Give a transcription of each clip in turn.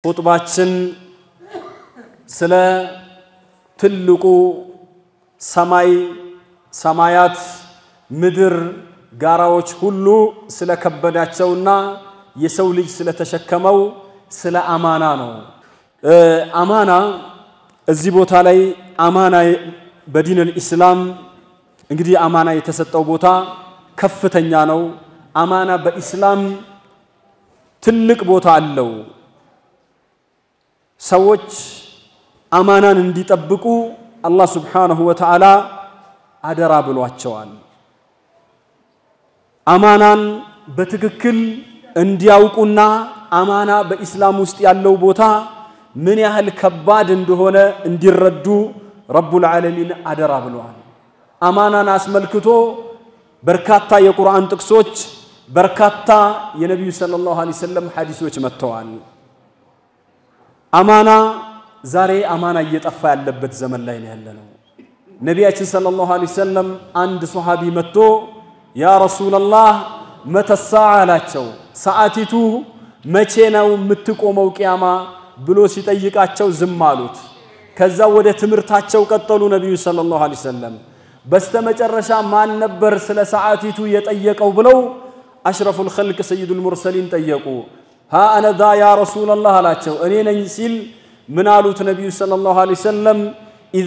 ኹጥባችን ስለ ትልቁ ሰማይ ሰማያት ምድር ጋራዎች ሁሉ ስለከበዳቸውና የሰው ልጅ ስለተሸከመው ስለ አማና ነው። አማና እዚህ ቦታ ላይ አማና በዲን አልኢስላም እንግዲህ አማና የተሰጠው ቦታ ከፍተኛ ነው። አማና በኢስላም ትልቅ ቦታ አለው። ሰዎች አማናን እንዲጠብቁ አላህ ሱብሓነሁ ወተዓላ አደራ ብሏቸዋል። አማናን በትክክል እንዲያውቁና አማና በኢስላም ውስጥ ያለው ቦታ ምን ያህል ከባድ እንደሆነ እንዲረዱ ረቡል ዓለሚን አደራ ብለዋል። አማናን አስመልክቶ በርካታ የቁርአን ጥቅሶች፣ በርካታ የነቢዩ ሰለላሁ ዐለይሂ ወሰለም ሐዲሶች መጥተዋል። አማና ዛሬ አማና እየጠፋ ያለበት ዘመን ላይ ነው ያለነው። ነቢያችን ሰለላሁ ዐለይሂ ወሰለም አንድ ሶሐቢ መጥቶ ያ ረሱለላህ መተሳ አላቸው። ሰዓቲቱ መቼ ነው የምትቆመው ቅያማ ብሎ ሲጠይቃቸው ዝም አሉት። ከዛ ወደ ትምህርታቸው ቀጠሉ ነቢዩ ሰለላሁ ዐለይሂ ወሰለም። በስተመጨረሻ ማን ነበር ስለ ሰዓቲቱ የጠየቀው ብለው አሽረፉል ኸልቅ ሰይዱል ሙርሰሊን ጠየቁ። ሀ አነ ዛ ያ ረሱለላህ አላቸው። እኔ ነኝ ሲል ምን አሉት ነቢዩ ሰለላሁ ዐለይሂ ወሰለም ኢዛ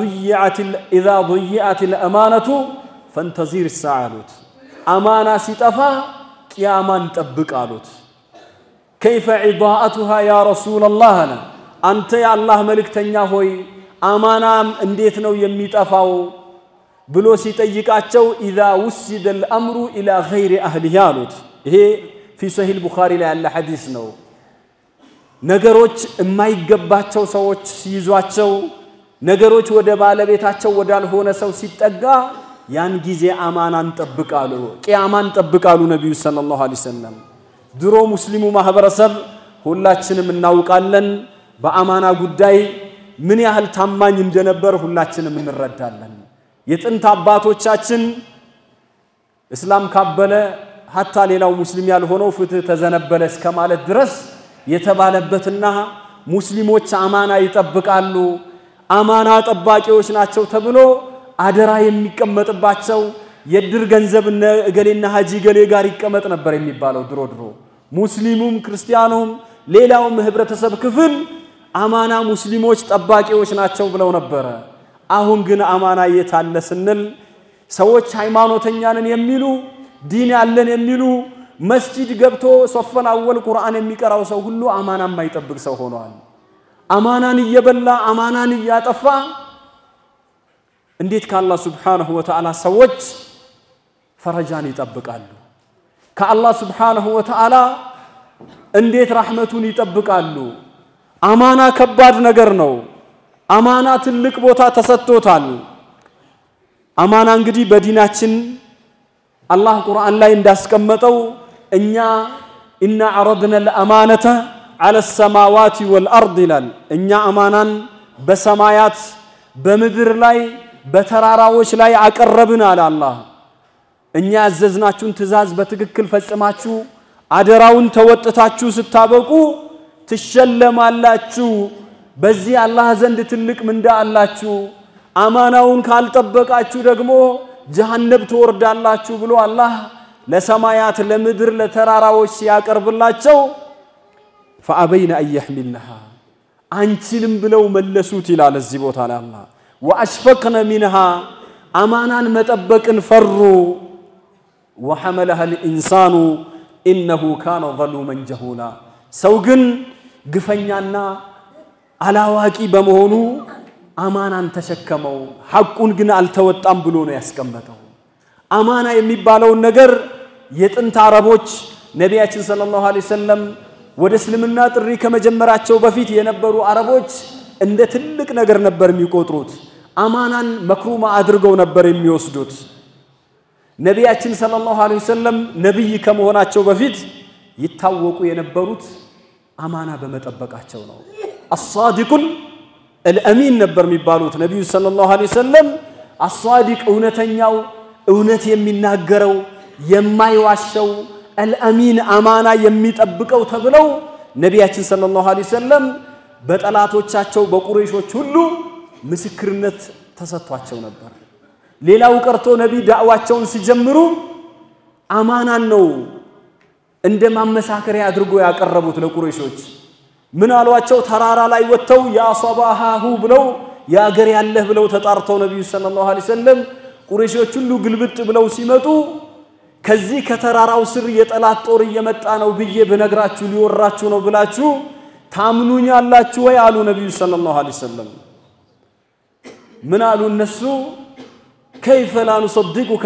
ዱይዐት ልአማነቱ ፈንተዚር ሳ አሉት። አማና ሲጠፋ ቅያማን ጠብቅ አሉት። ከይፈ ዒዳአቱሃ ያ ረሱለላህ አለ። አንተ የአላህ መልእክተኛ ሆይ አማናም እንዴት ነው የሚጠፋው ብሎ ሲጠይቃቸው ኢዛ ውሲደ ልአምሩ ኢላ ገይሪ አህሊህ አሉት። ይሄ ፊ ሰሂል ቡኻሪ ላይ ያለ ሐዲስ ነው። ነገሮች የማይገባቸው ሰዎች ሲይዟቸው፣ ነገሮች ወደ ባለቤታቸው ወዳልሆነ ሰው ሲጠጋ ያን ጊዜ አማናን ጠብቃሉ፣ ቅያማን ጠብቃሉ ነቢዩ ሰለላሁ ዐለይሂ ወሰለም። ድሮ ሙስሊሙ ማህበረሰብ ሁላችንም እናውቃለን። በአማና ጉዳይ ምን ያህል ታማኝ እንደነበር ሁላችንም እንረዳለን። የጥንት አባቶቻችን እስላም ካበለ ሀታ ሌላው ሙስሊም ያልሆነው ፍትህ ተዘነበለ እስከ ማለት ድረስ የተባለበትና ሙስሊሞች አማና ይጠብቃሉ፣ አማና ጠባቂዎች ናቸው ተብሎ አደራ የሚቀመጥባቸው የድር ገንዘብ እነ እገሌና ሀጂ ገሌ ጋር ይቀመጥ ነበር የሚባለው ድሮ ድሮ። ሙስሊሙም ክርስቲያኑም ሌላውም ህብረተሰብ ክፍል አማና ሙስሊሞች ጠባቂዎች ናቸው ብለው ነበረ። አሁን ግን አማና የት አለ ስንል ሰዎች ሃይማኖተኛንን የሚሉ ዲን ያለን የሚሉ መስጂድ ገብቶ ሶፈን አወል ቁርአን የሚቀራው ሰው ሁሉ አማና የማይጠብቅ ሰው ሆኗል። አማናን እየበላ አማናን እያጠፋ እንዴት ከአላህ ሱብሓነሁ ወተዓላ ሰዎች ፈረጃን ይጠብቃሉ? ከአላህ ሱብሓነሁ ወተዓላ እንዴት ራሕመቱን ይጠብቃሉ? አማና ከባድ ነገር ነው። አማና ትልቅ ቦታ ተሰጥቶታል። አማና እንግዲህ በዲናችን አላህ ቁርአን ላይ እንዳስቀመጠው እኛ ኢና ዐረድነ ልአማነተ ዐለ ሰማዋት ወልአርድ ይላል። እኛ አማናን በሰማያት በምድር ላይ በተራራዎች ላይ አቀረብን አለ አላህ። እኛ ያዘዝናችሁን ትእዛዝ በትክክል ፈጽማችሁ አደራውን ተወጥታችሁ ስታበቁ ትሸለማላችሁ። በዚህ አላህ ዘንድ ትልቅ ምንዳ አላችሁ። አማናውን ካልጠበቃችሁ ደግሞ ጀሃነብ ትወርዳላችሁ ብሎ አላህ ለሰማያት ለምድር ለተራራዎች ሲያቀርብላቸው ፈአበይነ አየሕሚልነሃ አንችልም ብለው መለሱት ይላል እዚህ ቦታ ላይ አላህ ወአሽፈቅነ ሚንሃ አማናን መጠበቅን ፈሩ። ወሐመለሃ ልኢንሳኑ ኢነሁ ካነ ዘሉመን ጀሁላ ሰው ግን ግፈኛና አላዋቂ በመሆኑ አማናን ተሸከመው፣ ሐቁን ግን አልተወጣም ብሎ ነው ያስቀመጠው። አማና የሚባለውን ነገር የጥንት አረቦች ነቢያችን ሰለላሁ ዐለይሂ ወሰለም ወደ እስልምና ጥሪ ከመጀመራቸው በፊት የነበሩ አረቦች እንደ ትልቅ ነገር ነበር የሚቆጥሩት። አማናን መክሩማ አድርገው ነበር የሚወስዱት። ነቢያችን ሰለላሁ ዐለይሂ ወሰለም ነቢይ ከመሆናቸው በፊት ይታወቁ የነበሩት አማና በመጠበቃቸው ነው። አሳዲቁል አልአሚን ነበር የሚባሉት ነቢዩ ሰለላሁ ዐለይሂ ወሰለም። አሳዲቅ እውነተኛው፣ እውነት የሚናገረው የማይዋሸው አልአሚን አማና የሚጠብቀው ተብለው ነቢያችን ሰለላሁ ዐለይሂ ወሰለም በጠላቶቻቸው በቁረይሾች ሁሉ ምስክርነት ተሰጥቷቸው ነበር። ሌላው ቀርቶ ነቢ ዳዕዋቸውን ሲጀምሩ አማናን ነው እንደ ማመሳከሪያ አድርጎ ያቀረቡት ለቁረይሾች። ምን አሏቸው? ተራራ ላይ ወጥተው ያ ሶባሃሁ ብለው የአገር ያለህ ብለው ተጣርተው ነቢዩ ሰለላሁ ዐለይሂ ወሰለም ቁረይሾች ሁሉ ግልብጥ ብለው ሲመጡ ከዚህ ከተራራው ስር የጠላት ጦር እየመጣ ነው ብዬ ብነግራችሁ ሊወራችሁ ነው ብላችሁ ታምኑኛላችሁ ወይ አሉ ነቢዩ ሰለላሁ ዐለይሂ ወሰለም። ምን አሉ እነሱ ከይፈ ላ ኑሰድቁከ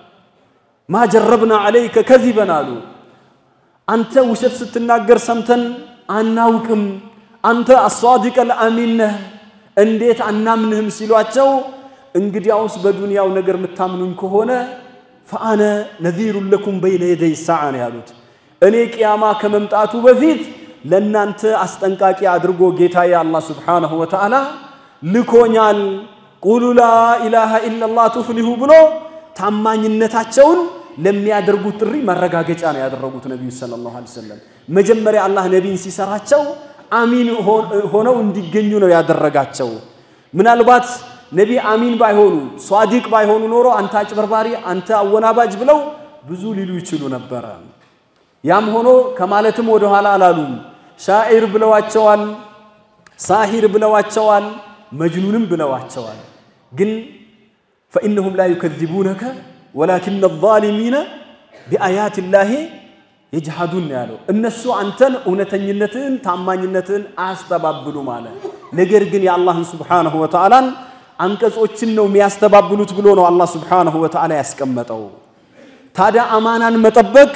ማ ጀረብና ዐለይከ ከዚበን አሉ። አንተ ውሸት ስትናገር ሰምተን አናውቅም፣ አንተ አሷዲቀል አሚን ነህ፣ እንዴት አናምንህም ሲሏቸው እንግዲያውስ በዱንያው ነገር የምታምኑኝ ከሆነ ፈአነ ነዚሩን ለኩም በይነ የደይ ሰዓ ነው ያሉት። እኔ ቅያማ ከመምጣቱ በፊት ለእናንተ አስጠንቃቂ አድርጎ ጌታዬ አላህ ስብሓነሁ ወተዓላ ልኮኛል። ቁሉ ላ ኢላሃ ኢለላህ ቱፍሊሁ ብሎ ታማኝነታቸውን ለሚያደርጉት ጥሪ ማረጋገጫ ነው ያደረጉት ነቢዩ ሰለላሁ ዐለይሂ ወሰለም። መጀመሪያ አላህ ነቢይን ሲሰራቸው አሚን ሆነው እንዲገኙ ነው ያደረጋቸው። ምናልባት ነቢ አሚን ባይሆኑ ሷዲቅ ባይሆኑ ኖሮ አንተ አጭበርባሪ፣ አንተ አወናባጅ ብለው ብዙ ሊሉ ይችሉ ነበረ። ያም ሆኖ ከማለትም ወደ ኋላ አላሉም። ሻዒር ብለዋቸዋል፣ ሳሂር ብለዋቸዋል፣ መጅኑንም ብለዋቸዋል። ግን ፈኢነሁም ላ ዩከዚቡነከ ወላኪነ ዛሊሚነ ቢአያት ላሂ የጅሃዱን ያለው እነሱ አንተን እውነተኝነትን ታማኝነትን አያስተባብሉም አለ። ነገር ግን የአላህን ስብሓነሁ ወተዓላን አንቀጾችን ነው የሚያስተባብሉት ብሎ ነው አላህ ስብሓነሁ ወተዓላ ያስቀመጠው። ታዲያ አማናን መጠበቅ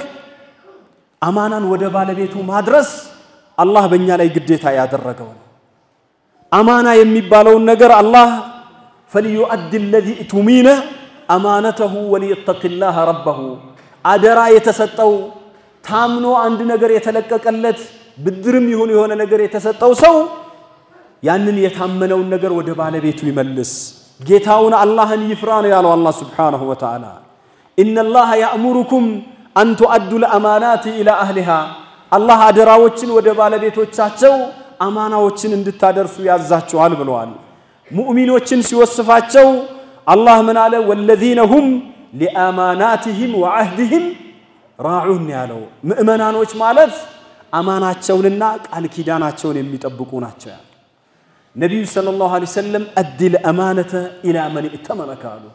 አማናን ወደ ባለቤቱ ማድረስ አላህ በእኛ ላይ ግዴታ ያደረገው ነው። አማና የሚባለውን ነገር አላህ ፈልዩአድ ለዚ እቱሚነ አማነተሁ ወሊየተቂላህ ረበሁ አደራ የተሰጠው ታምኖ አንድ ነገር የተለቀቀለት ብድርም ይሁን የሆነ ነገር የተሰጠው ሰው ያንን የታመነውን ነገር ወደ ባለቤቱ ይመልስ፣ ጌታውን አላህን ይፍራ ነው ያለው አላህ ስብሓነሁ ወተዓላ። ኢነላሃ ያእሙሩኩም አን ቱአዱ ልአማናት ኢላ አህሊሃ አላህ አደራዎችን ወደ ባለቤቶቻቸው አማናዎችን እንድታደርሱ ያዛችኋል ብለዋል። ሙእሚኖችን ሲወስፋቸው አላህ ምን አለ? ወለዚነ ሁም ሊአማናትህም ወዐህድህም ራዑን ያለው ምእመናኖች ማለት አማናቸውንና ቃል ኪዳናቸውን የሚጠብቁ ናቸው ያለ ነቢዩ ሰለላሁ ዐለይሂ ወሰለም አዲል አማነተ ኢላ መን እተመነከ አሉ።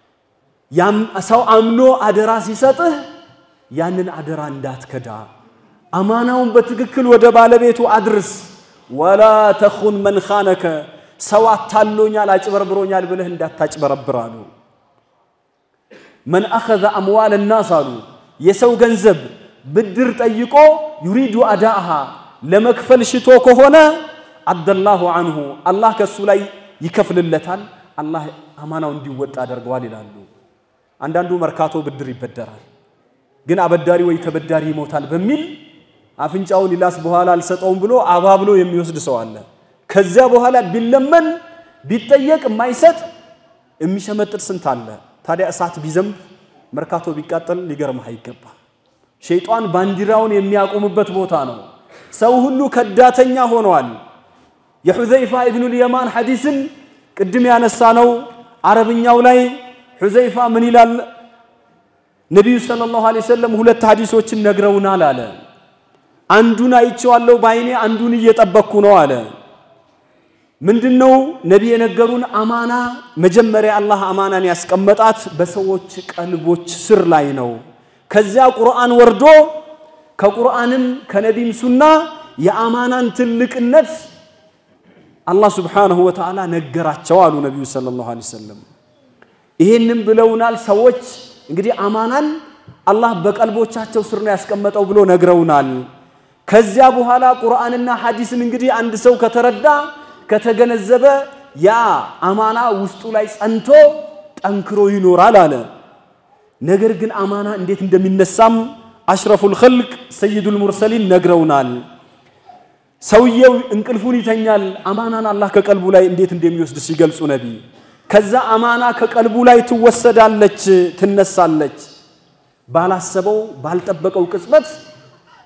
ሰው አምኖ አደራ ሲሰጥህ ያንን አደራ እንዳትከዳ፣ አማናውን በትክክል ወደ ባለቤቱ አድርስ። ወላ ተኹን መን ኻነከ ሰው አታሎኛል፣ አጭበርብሮኛል ብለህ እንዳታጭበረብር አሉ። መን አኸዘ አምዋል ናስ አሉ የሰው ገንዘብ ብድር ጠይቆ ዩሪዱ አዳአሃ ለመክፈል ሽቶ ከሆነ አደላሁ አንሁ አላህ ከእሱ ላይ ይከፍልለታል። አላህ አማናው እንዲወጣ አደርገዋል ይላሉ። አንዳንዱ መርካቶ ብድር ይበደራል፣ ግን አበዳሪ ወይ ተበዳሪ ይሞታል በሚል አፍንጫውን ይላስ በኋላ አልሰጠውም ብሎ አባብሎ የሚወስድ ሰው አለ። ከዚያ በኋላ ቢለመን ቢጠየቅ የማይሰጥ የሚሸመጥጥ ስንት አለ። ታዲያ እሳት ቢዘንብ መርካቶ ቢቃጠል ሊገርምህ አይገባ። ሸይጣን ባንዲራውን የሚያቆምበት ቦታ ነው። ሰው ሁሉ ከዳተኛ ሆነዋል። የሑዘይፋ ኢብኑል የማን ሐዲስን ቅድም ያነሳ ነው። አረብኛው ላይ ሑዘይፋ ምን ይላል? ነቢዩ ሰለላሁ ዐለይሂ ወሰለም ሁለት ሐዲሶችን ነግረውናል አለ። አንዱን አይቼዋለሁ በዓይኔ አንዱን እየጠበቅኩ ነው አለ። ምንድነው ነቢ የነገሩን? አማና መጀመሪያ አላህ አማናን ያስቀመጣት በሰዎች ቀልቦች ስር ላይ ነው። ከዚያ ቁርአን ወርዶ ከቁርአንም ከነቢም ሱና የአማናን ትልቅነት አላህ ስብሓነሁ ወተዓላ ነገራቸው አሉ ነቢዩ ሰለላሁ ዐለይሂ ወሰለም። ይሄንም ብለውናል። ሰዎች እንግዲህ አማናን አላህ በቀልቦቻቸው ስር ነው ያስቀመጠው ብሎ ነግረውናል። ከዚያ በኋላ ቁርአንና ሐዲስን እንግዲህ አንድ ሰው ከተረዳ ከተገነዘበ ያ አማና ውስጡ ላይ ጸንቶ ጠንክሮ ይኖራል አለ። ነገር ግን አማና እንዴት እንደሚነሳም አሽረፉል ኸልቅ ሰይዱል ሙርሰሊን ነግረውናል። ሰውየው እንቅልፉን ይተኛል። አማናን አላህ ከቀልቡ ላይ እንዴት እንደሚወስድ ሲገልጹ ነቢ ከዛ አማና ከቀልቡ ላይ ትወሰዳለች፣ ትነሳለች። ባላሰበው ባልጠበቀው ቅጽበት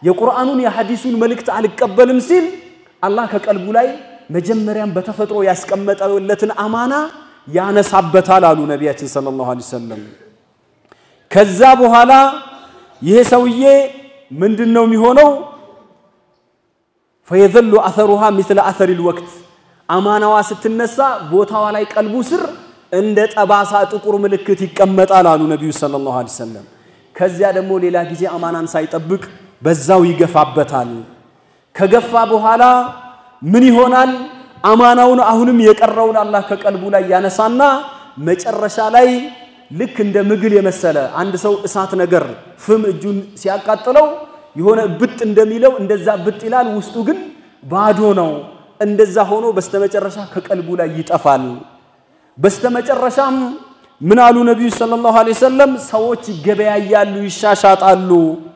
የቁርአኑን የሐዲሱን መልእክት አልቀበልም ሲል አላህ ከቀልቡ ላይ መጀመሪያም በተፈጥሮ ያስቀመጠለትን አማና ያነሳበታል አሉ ነቢያችን ሰለላሁ ዐለይሂ ወሰለም። ከዛ በኋላ ይሄ ሰውዬ ምንድን ነው የሚሆነው? ፈየዘሉ አሰሩሃ ሚስለ አሰሪል ወቅት አማናዋ ስትነሳ ቦታዋ ላይ ቀልቡ ስር እንደ ጠባሳ ጥቁር ምልክት ይቀመጣል አሉ ነቢዩ ሰለላሁ ዐለይሂ ወሰለም። ከዚያ ደግሞ ሌላ ጊዜ አማናን ሳይጠብቅ በዛው ይገፋበታል። ከገፋ በኋላ ምን ይሆናል? አማናውን አሁንም የቀረውን አላህ ከቀልቡ ላይ ያነሳና መጨረሻ ላይ ልክ እንደ ምግል የመሰለ አንድ ሰው እሳት ነገር ፍም እጁን ሲያቃጥለው የሆነ ብጥ እንደሚለው እንደዛ ብጥ ይላል። ውስጡ ግን ባዶ ነው። እንደዛ ሆኖ በስተመጨረሻ ከቀልቡ ላይ ይጠፋል። በስተመጨረሻም ምን አሉ ነቢዩ ሰለላሁ ዐለይሂ ወሰለም? ሰዎች ይገበያያሉ፣ ይሻሻጣሉ።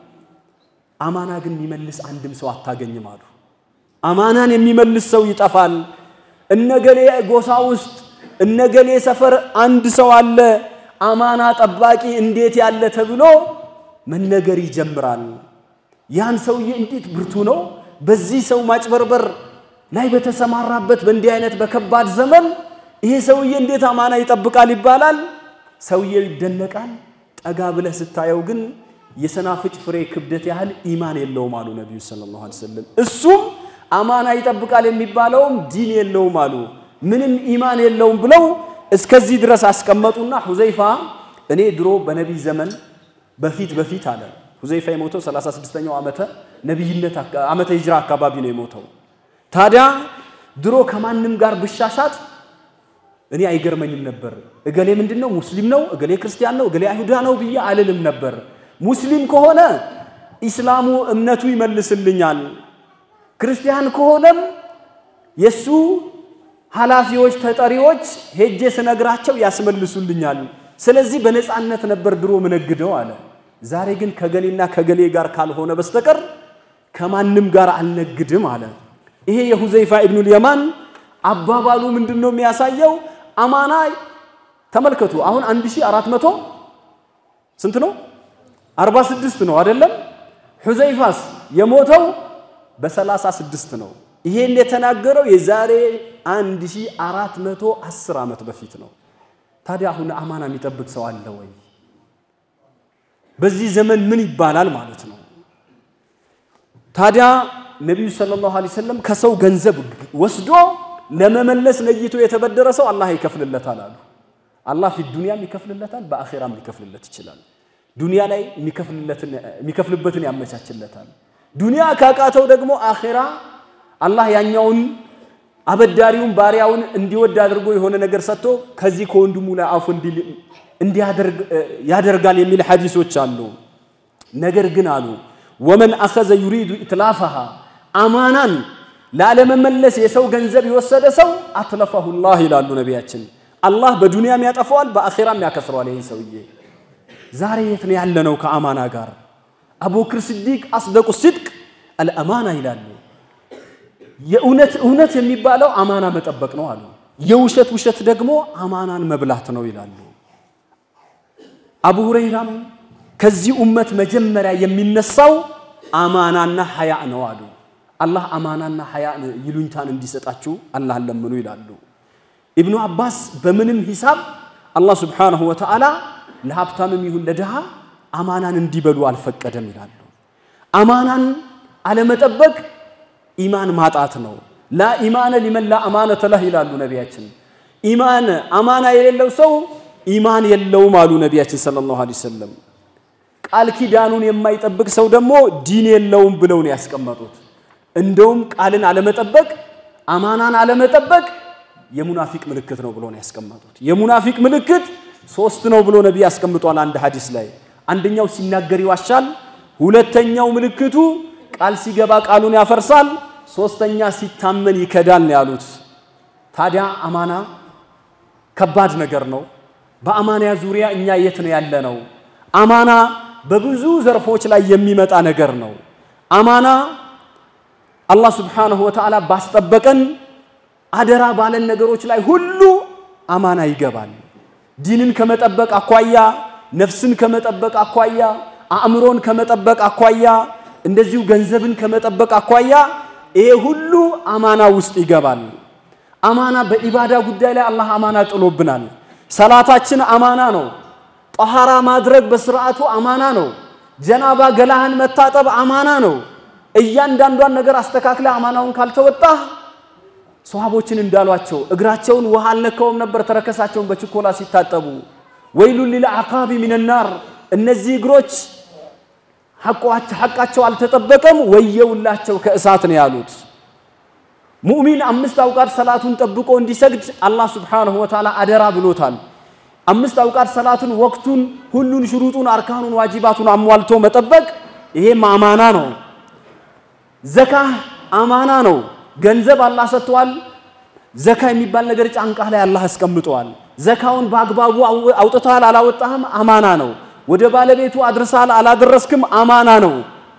አማና ግን የሚመልስ አንድም ሰው አታገኝም አሉ። አማናን የሚመልስ ሰው ይጠፋል። እነገሌ ጎሳ ውስጥ እነገሌ ሰፈር አንድ ሰው አለ አማና ጠባቂ እንዴት ያለ ተብሎ መነገር ይጀምራል። ያን ሰውዬ እንዴት ብርቱ ነው፣ በዚህ ሰው ማጭበርበር ላይ በተሰማራበት በእንዲህ አይነት በከባድ ዘመን ይሄ ሰውዬ እንዴት አማና ይጠብቃል ይባላል። ሰውዬው ይደነቃል። ጠጋ ብለህ ስታየው ግን የሰናፍጭ ፍሬ ክብደት ያህል ኢማን የለውም አሉ ነቢዩ ሰለላሁ ዐለይሂ ወሰለም። እሱም አማና ይጠብቃል የሚባለውም ዲን የለውም አሉ። ምንም ኢማን የለውም ብለው እስከዚህ ድረስ አስቀመጡና ሁዘይፋ እኔ ድሮ በነቢይ ዘመን በፊት በፊት አለ ሁዘይፋ የሞተው 36ኛው ዓመተ ነቢይነት ዓመተ ሂጅራ አካባቢ ነው የሞተው። ታዲያ ድሮ ከማንም ጋር ብሻሻት እኔ አይገርመኝም ነበር። እገሌ ምንድን ነው ሙስሊም ነው፣ እገሌ ክርስቲያን ነው፣ እገሌ አይሁዳ ነው ብዬ አልልም ነበር። ሙስሊም ከሆነ ኢስላሙ እምነቱ ይመልስልኛል፣ ክርስቲያን ከሆነም የሱ ኃላፊዎች ተጠሪዎች ሄጄ ስነግራቸው ያስመልሱልኛል። ስለዚህ በነፃነት ነበር ድሮ ምነግደው አለ። ዛሬ ግን ከገሌና ከገሌ ጋር ካልሆነ በስተቀር ከማንም ጋር አልነግድም አለ። ይሄ የሁዘይፋ ኢብኑል የማን አባባሉ ምንድን ነው የሚያሳየው? አማና ተመልከቱ። አሁን 1400 ስንት ነው? 46 ነው አይደለም? ሁዘይፋስ የሞተው በ36 ነው። ይሄን የተናገረው የዛሬ 1410 ዓመት በፊት ነው። ታዲያ አሁን አማና የሚጠብቅ ሰው አለ ወይ? በዚህ ዘመን ምን ይባላል ማለት ነው? ታዲያ ነቢዩ ሰለላሁ ዐለይሂ ወሰለም ከሰው ገንዘብ ወስዶ ለመመለስ ነይቶ የተበደረ ሰው አላህ ይከፍልለታል አሉ። አላህ ፊት ዱንያም ይከፍልለታል፣ በአኼራም ሊከፍልለት ይችላል። ዱንያ ላይ የሚከፍልበትን ያመቻችለታል። ዱንያ ካቃተው ደግሞ አኼራ አላህ ያኛውን አበዳሪውን ባሪያውን እንዲወድ አድርጎ የሆነ ነገር ሰጥቶ ከዚህ ከወንድሙ ላይ አፉ ያደርጋል የሚል ሐዲሶች አሉ። ነገር ግን አሉ ወመን አኸዘ ዩሪዱ ኢትላፈሃ አማናን ላለመመለስ የሰው ገንዘብ የወሰደ ሰው አትለፈሁ ላህ ይላሉ ነቢያችን። አላህ በዱንያም ያጠፈዋል፣ በአኼራም ያከስረዋል። ይህን ሰውዬ ዛሬ የት ነው ያለነው ከአማና ጋር? አቡበክር ስዲቅ አስደቁ ሲድቅ አልአማና ይላሉ። የእውነት እውነት የሚባለው አማና መጠበቅ ነው አሉ። የውሸት ውሸት ደግሞ አማናን መብላት ነው ይላሉ። አቡ ሁረይራም ከዚህ ኡመት መጀመሪያ የሚነሳው አማናና ሐያ ነው አሉ። አላህ አማናና ሐያ ይሉኝታን እንዲሰጣችሁ አላህን ለምኑ ይላሉ። ኢብኑ አባስ በምንም ሂሳብ አላህ ስብሓነሁ ወተዓላ ለሀብታምም ይሁን ለድሃ አማናን እንዲበሉ አልፈቀደም ይላሉ። አማናን አለመጠበቅ ኢማን ማጣት ነው። ላ ኢማነ ሊመን ላ አማነተ ለህ ይላሉ ነቢያችን። ኢማን አማና የሌለው ሰው ኢማን የለውም አሉ ነቢያችን ሰለላሁ ዐለይሂ ወሰለም። ቃል ኪዳኑን የማይጠብቅ ሰው ደግሞ ዲን የለውም ብለው ነው ያስቀመጡት። እንደውም ቃልን አለመጠበቅ አማናን አለመጠበቅ የሙናፊቅ ምልክት ነው ብሎ ነው ያስቀመጡት። የሙናፊቅ ምልክት ሶስት ነው ብሎ ነቢይ ያስቀምጧል አንድ ሐዲስ ላይ። አንደኛው ሲናገር ይዋሻል፣ ሁለተኛው ምልክቱ ቃል ሲገባ ቃሉን ያፈርሳል፣ ሶስተኛ ሲታመን ይከዳል ነው ያሉት። ታዲያ አማና ከባድ ነገር ነው። በአማና ዙሪያ እኛ የት ነው ያለ ነው? አማና በብዙ ዘርፎች ላይ የሚመጣ ነገር ነው። አማና አላህ ስብሓነሁ ወተዓላ ባስጠበቀን አደራ ባለን ነገሮች ላይ ሁሉ አማና ይገባል። ዲንን ከመጠበቅ አኳያ፣ ነፍስን ከመጠበቅ አኳያ፣ አእምሮን ከመጠበቅ አኳያ፣ እንደዚሁ ገንዘብን ከመጠበቅ አኳያ ይሄ ሁሉ አማና ውስጥ ይገባል። አማና በኢባዳ ጉዳይ ላይ አላህ አማና ጥሎብናል። ሰላታችን አማና ነው። ጠሃራ ማድረግ በስርዓቱ አማና ነው። ጀናባ ገላህን መታጠብ አማና ነው። እያንዳንዷን ነገር አስተካክለ አማናውን ካልተወጣህ ሰሃቦችን እንዳሏቸው እግራቸውን ውሃ አልነካውም ነበር ተረከሳቸውን በችኮላ ሲታጠቡ። ወይሉን ሊልአቃቢ ሚነናር እነዚህ እግሮች ሐቃቸው አልተጠበቀም፣ ወየውላቸው ከእሳት ነው ያሉት። ሙእሚን አምስት አውቃት ሰላቱን ጠብቆ እንዲሰግድ አላህ ሱብሓነሁ ወተዓላ አደራ ብሎታል። አምስት አውቃት ሰላቱን ወቅቱን፣ ሁሉን ሽሩጡን፣ አርካኑን፣ ዋጂባቱን አሟልቶ መጠበቅ ይሄም አማና ነው። ዘካ አማና ነው። ገንዘብ አላህ ሰጥቷል። ዘካ የሚባል ነገር ጫንቃህ ላይ አላህ አስቀምጠዋል። ዘካውን በአግባቡ አውጥተሃል አላወጣህም አማና ነው። ወደ ባለቤቱ አድርሰሃል አላደረስክም አማና ነው።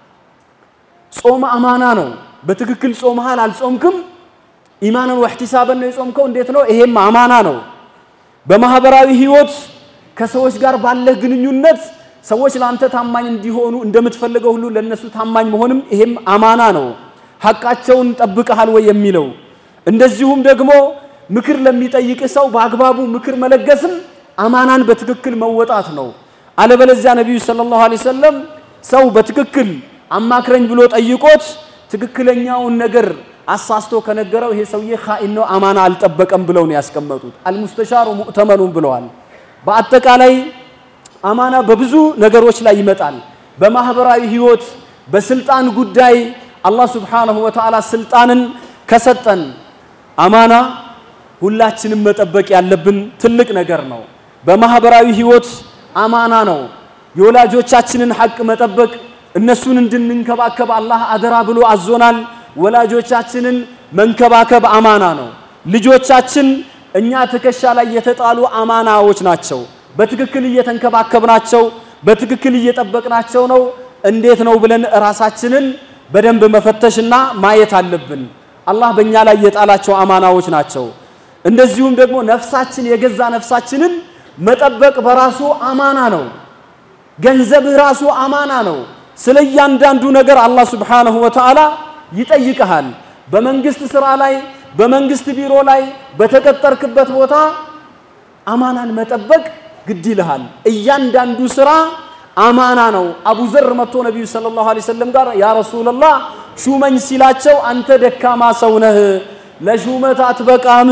ጾም አማና ነው። በትክክል ጾመሃል አልጾምክም፣ ኢማንን ወህቲሳበን ነው የጾምከው፣ እንዴት ነው? ይሄም አማና ነው። በማህበራዊ ህይወት ከሰዎች ጋር ባለህ ግንኙነት ሰዎች ለአንተ ታማኝ እንዲሆኑ እንደምትፈልገው ሁሉ ለነሱ ታማኝ መሆንም ይሄም አማና ነው። ሐቃቸውን ጠብቀሃል ወይ የሚለው እንደዚሁም ደግሞ ምክር ለሚጠይቅ ሰው በአግባቡ ምክር መለገስም አማናን በትክክል መወጣት ነው። አለበለዚያ ነቢዩ ሰለላሁ ዐለይሂ ወሰለም ሰው በትክክል አማክረኝ ብሎ ጠይቆት ትክክለኛውን ነገር አሳስቶ ከነገረው ይሄ ሰውዬ ኻኢን ነው፣ አማና አልጠበቀም ብለው ነው ያስቀመጡት። አልሙስተሻሩ ሙእተመኑን ብለዋል። በአጠቃላይ አማና በብዙ ነገሮች ላይ ይመጣል። በማህበራዊ ህይወት፣ በስልጣን ጉዳይ አላህ ሱብሓነሁ ወተዓላ ስልጣንን ከሰጠን አማና ሁላችንም መጠበቅ ያለብን ትልቅ ነገር ነው። በማህበራዊ ህይወት አማና ነው። የወላጆቻችንን ሐቅ መጠበቅ እነሱን እንድንንከባከብ አላህ አደራ ብሎ አዞናል። ወላጆቻችንን መንከባከብ አማና ነው። ልጆቻችን እኛ ትከሻ ላይ የተጣሉ አማናዎች ናቸው። በትክክል እየተንከባከብናቸው፣ በትክክል እየጠበቅናቸው ነው። እንዴት ነው ብለን ራሳችንን በደንብ መፈተሽና ማየት አለብን። አላህ በእኛ ላይ የጣላቸው አማናዎች ናቸው። እንደዚሁም ደግሞ ነፍሳችን የገዛ ነፍሳችንን መጠበቅ በራሱ አማና ነው። ገንዘብህ ራሱ አማና ነው። ስለ እያንዳንዱ ነገር አላህ ሱብሓነሁ ወተዓላ ይጠይቀሃል። በመንግስት ስራ ላይ፣ በመንግስት ቢሮ ላይ፣ በተቀጠርክበት ቦታ አማናን መጠበቅ ግድ ይልሃል። እያንዳንዱ ስራ አማና ነው። አቡ ዘር መጥቶ ነቢዩ ሰለላሁ ዐለይሂ ወሰለም ጋር ያ ረሱለላህ ሹመኝ ሲላቸው አንተ ደካማ ሰው ነህ፣ ለሹመት አትበቃም፣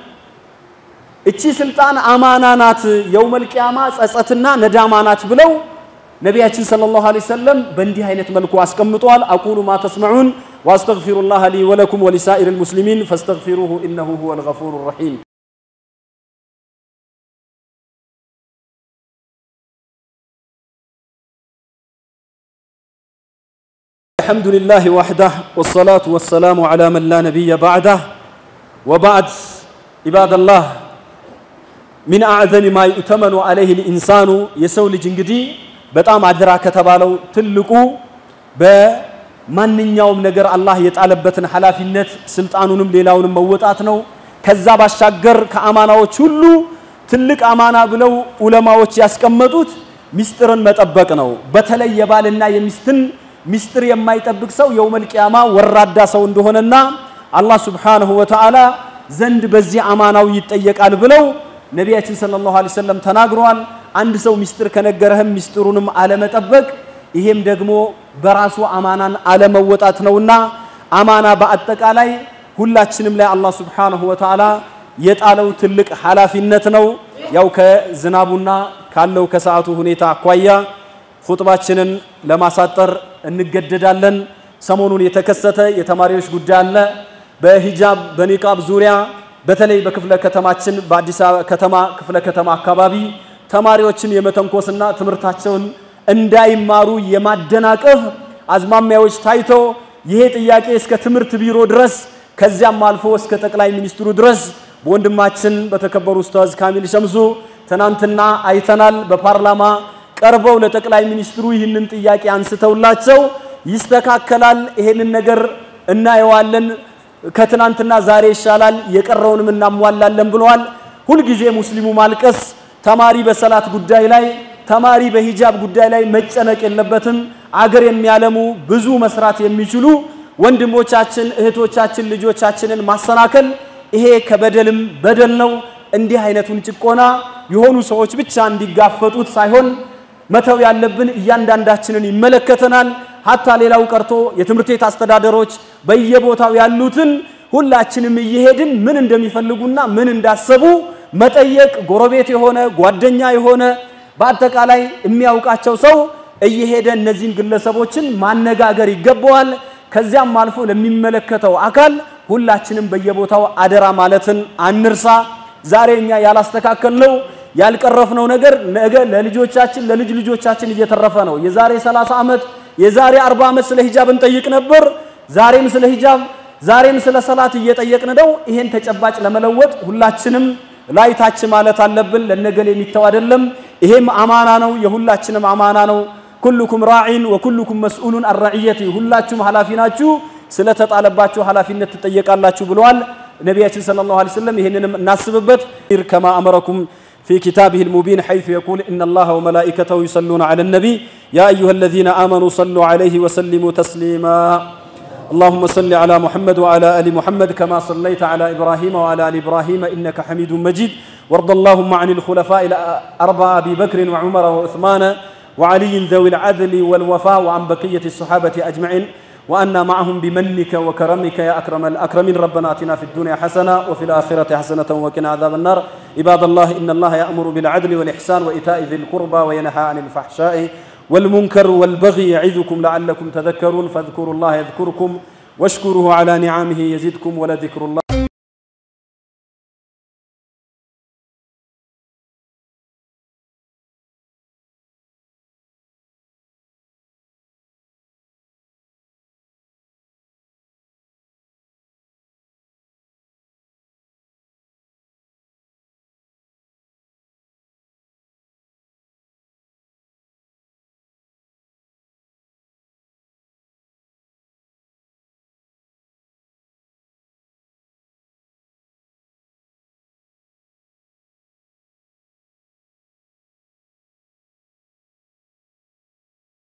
እቺ ስልጣን አማና ናት፣ የውመል ቂያማ ጸጸትና ነዳማ ናት ብለው ነቢያችን ሰለላሁ ዐለይሂ ወሰለም በእንዲህ አይነት መልኩ አስቀምጠዋል። አቁሉ ማ ተስመዑን ወአስተግፊሩላህ ሊ ወለኩም ወሊሳኢሪል ሙስሊሚን ፈስተግፊሩሁ ኢነሁ ሁወል ገፉሩ ረሒም። الحمد لله وحده والصلاة والسلام على من لا نبي بعده وبعد عباد الله من أعظم ما يؤتمن عليه الإنسان يسول جنجدي በጣም አደራ ከተባለው ትልቁ በማንኛውም ነገር አላህ የጣለበትን ኃላፊነት ስልጣኑንም ሌላውንም መወጣት ነው። ከዛ ባሻገር ከአማናዎች ሁሉ ትልቅ አማና ብለው ዑለማዎች ያስቀመጡት ሚስጥርን መጠበቅ ነው። በተለይ የባልና የሚስትን ሚስጥር የማይጠብቅ ሰው የውመል ቂያማ ወራዳ ሰው እንደሆነና አላህ ሱብሓነሁ ወተዓላ ዘንድ በዚህ አማናው ይጠየቃል ብለው ነቢያችን ሰለላሁ ዐለይሂ ወሰለም ተናግረዋል። አንድ ሰው ሚስጥር ከነገረህም ሚስጥሩንም አለመጠበቅ ይሄም ደግሞ በራሱ አማናን አለመወጣት ነውና አማና በአጠቃላይ ሁላችንም ላይ አላህ ሱብሓነሁ ወተዓላ የጣለው ትልቅ ኃላፊነት ነው። ያው ከዝናቡና ካለው ከሰዓቱ ሁኔታ አኳያ ኹጥባችንን ለማሳጠር እንገደዳለን። ሰሞኑን የተከሰተ የተማሪዎች ጉዳይ አለ። በሂጃብ በኒቃብ ዙሪያ በተለይ በክፍለ ከተማችን በአዲስ አበባ ከተማ ክፍለ ከተማ አካባቢ ተማሪዎችን የመተንኮስና ትምህርታቸውን እንዳይማሩ የማደናቀፍ አዝማሚያዎች ታይቶ ይሄ ጥያቄ እስከ ትምህርት ቢሮ ድረስ ከዚያም አልፎ እስከ ጠቅላይ ሚኒስትሩ ድረስ በወንድማችን በተከበሩ ኡስታዝ ካሚል ሸምሱ ትናንትና አይተናል። በፓርላማ ቀርበው ለጠቅላይ ሚኒስትሩ ይህንን ጥያቄ አንስተውላቸው ይስተካከላል፣ ይሄንን ነገር እናየዋለን፣ ከትናንትና ዛሬ ይሻላል፣ የቀረውንም እናሟላለን ብለዋል። ሁልጊዜ ሙስሊሙ ማልቀስ፣ ተማሪ በሰላት ጉዳይ ላይ ተማሪ በሂጃብ ጉዳይ ላይ መጨነቅ የለበትም። አገር የሚያለሙ ብዙ መስራት የሚችሉ ወንድሞቻችን፣ እህቶቻችን፣ ልጆቻችንን ማሰናከል ይሄ ከበደልም በደል ነው። እንዲህ አይነቱን ጭቆና የሆኑ ሰዎች ብቻ እንዲጋፈጡት ሳይሆን መተው ያለብን እያንዳንዳችንን ይመለከተናል። ሀታ ሌላው ቀርቶ የትምህርት ቤት አስተዳደሮች በየቦታው ያሉትን ሁላችንም እየሄድን ምን እንደሚፈልጉና ምን እንዳሰቡ መጠየቅ፣ ጎረቤት የሆነ ጓደኛ የሆነ በአጠቃላይ የሚያውቃቸው ሰው እየሄደ እነዚህን ግለሰቦችን ማነጋገር ይገባዋል። ከዚያም አልፎ ለሚመለከተው አካል ሁላችንም በየቦታው አደራ ማለትን አንርሳ። ዛሬ እኛ ያላስተካከልነው ያልቀረፍነው ነገር ነገ ለልጆቻችን ለልጅ ልጆቻችን እየተረፈ ነው። የዛሬ 30 ዓመት የዛሬ 40 ዓመት ስለ ሂጃብ እንጠይቅ ነበር። ዛሬም ስለ ሂጃብ ዛሬም ስለ ሰላት እየጠየቅን ነው። ይሄን ተጨባጭ ለመለወጥ ሁላችንም ላይ ታች ማለት አለብን። ለነገል የሚተው አይደለም። ይሄም አማና ነው፣ የሁላችንም አማና ነው። ኩልኩም ራዒን ወኩልኩም መስኡሉን አን ረዕየቲ፣ ሁላችሁም ኃላፊ ናችሁ፣ ስለተጣለባችሁ ኃላፊነት ትጠየቃላችሁ ብለዋል ነቢያችን ሰለላሁ ዐለይሂ ወሰለም። ይሄንንም እናስብበት። ከማ አመረኩም في كتابه المبين حيث يقول إن الله وملائكته يصلون على النبي يا أيها الذين آمنوا صلوا عليه وسلموا تسليما اللهم صل على محمد وعلى ال محمد كما صليت على ابراهيم وعلى ال ابراهيم انك حميد مجيد وارض اللهم عن الخلفاء الاربعه ابي بكر وعمر وعثمان وعلي ذوي العدل والوفاء وعن بقيه الصحابه اجمعين وأنا معهم بمنك وكرمك يا أكرم الأكرمين ربنا آتنا في الدنيا حسنة وفي الآخرة حسنة وقنا عذاب النار عباد الله إن الله يأمر بالعدل والإحسان وإيتاء ذي القربى وينهى عن الفحشاء والمنكر والبغي يعظكم لعلكم تذكرون فاذكروا الله يذكركم واشكروه على نعمه يزدكم ولذكر الله